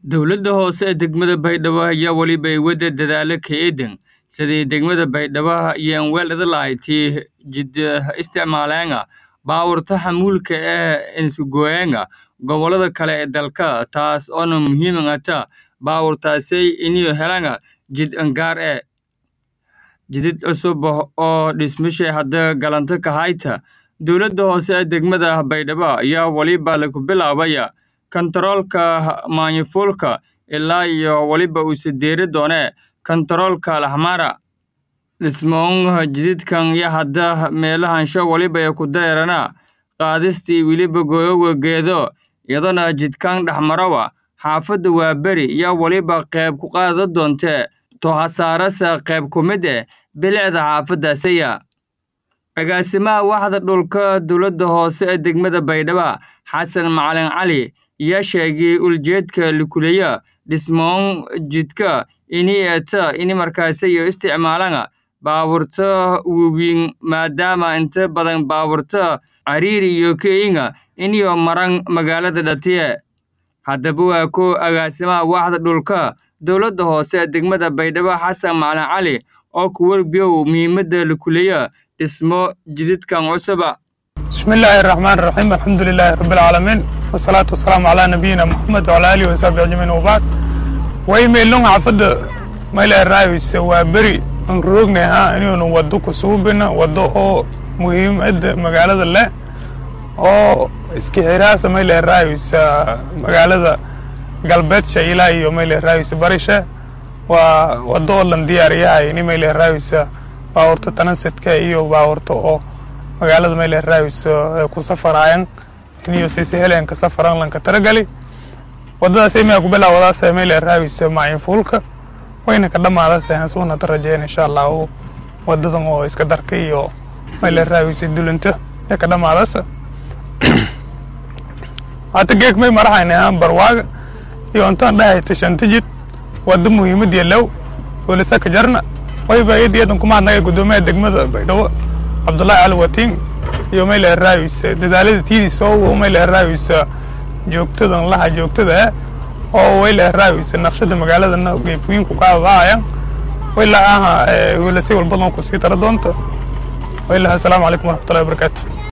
Dowladda hoose ee degmada Baydhabo ayaa weliba wada dadaalo ka eedan sidii degmada Baydhabo iyo weelada lahayti jid isticmaalayna baabuurta xamuulka ee isgoyna gobolada kale ee dalka taas oo muhiim u ah baabuurtaasi inay helaan jid gaar ah jidad cusub oo dhismayaasha hadda galanta ka hayta dowladda hoose ee degmada Baydhabo ayaa waliba lagu bilaabaya kantaroolka maanyufuulka ilaa iyo waliba uu sideeri doone kantaroolka lahmara dhismoon jidadkan iyo hadda meelahansho waliba ay ku dareerana qaadistii weliba gooyowa geedo iyadana jidkan dhexmarawa xaafadda waa beri iyo waliba qayb ku qaada doonte toohasaarasa qayb ku mid eh bilicda xaafaddaasiya agaasimaha waxda dhulka dowladda hoose ee degmada Baydhabo Xasan Macalin Cali ayaa sheegay uljeedka likuleya dhismoon jidka inay eeta in markaasi ay isticmaalaan baabuurta waaweyn maadaama inta badan baabuurta cariiri iyo keenga inay maraan magaalada dhatiye haddaba waa ko agaasimaha waxda dhulka dowladda hoose ee degmada Baydhabo Xasan Macalin Cali oo ku warbiyo muhiimadda likuleya dhismo jidadkan cusuba بسم الله الرحمن الرحيم الحمد لله رب العالمين والصلاة والسلام على نبينا محمد وعلى آله وصحبه أجمعين وبعد ويميلون عفد ما إلى الرايس وبري ان روغنا ها إنه نودو كسوبنا ودو هو مهم عد مقالة الله oo iska xiraasa ma ilaa raayisa magaalada galbeedsha ilaa iyo ma ilaa raayisa barisha waa wado oo lan diyaariyahay ini ma ilaa raayisa baabuurta transitka iyo baabuurta oo magaalada meyle raawis ku safaraayaan iniyo siise heleen ka safaran lanka taragali wadadaas imiyaa ku bilaawadaas meyle raawis maayinfuulka wayna ka dhamaadaas hasuuna hada rajeyn insha allah wadadan oo iska darka iyo meyle raawis dulinta ya ka dhamaadaas hata geek may maraxayna barwaaga iyo intaan dhahay tashantijid wada muhiimad yalow welisaka jarna wayba iyad iyadan kuma hadnaga gudoomiyaha degmada baydhabo cabdullaahi cali watiin iyo mayla raawis dadaalada tiidiisa oo mayla raawis joogtadan laha joogtada oo wayla raawis naqshada magaaladana geefooyinku ka adaayaan wayla aha wayla si walbadan ku sii tara doonta wayla assalaamu calaykum waraxmatullahi wabarakaatu